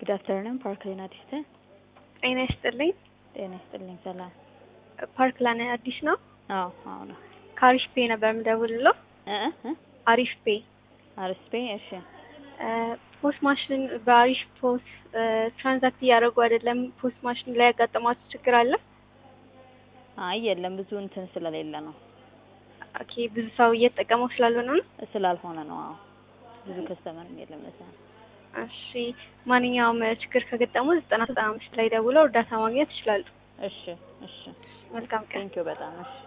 ጉድ አፍተርኑን ፓርክ ላይን አዲስ ነህ? ጤና ይስጥልኝ። ጤና ይስጥልኝ። ሰላም። ፓርክ ላይን አዲስ ነው። አዎ አዎ ነው። ከአሪፍ ፔ ነበር የምደውልለው። እ እ አሪፍ ፔ አርስፔ እሺ። ፖስት ማሽን በአሪፍ ፖስት ትራንዛክት እያደረጉ አይደለም። ፖስት ማሽን ላይ ያጋጠማችሁ ችግር አለ? አይ የለም ብዙ እንትን ስለሌለ ነው ኦኬ ብዙ ሰው እየተጠቀመው ስላልሆነ ነው። ስላልሆነ ነው። አዎ ብዙ ከስተመርም የለም ለዛ ነው። እሺ ማንኛውም ችግር ከገጠሙ ዘጠና ዘጠና አምስት ላይ ደውለው እርዳታ ማግኘት ይችላሉ። እሺ እሺ። መልካም ቀን። ቴንኪው በጣም እሺ።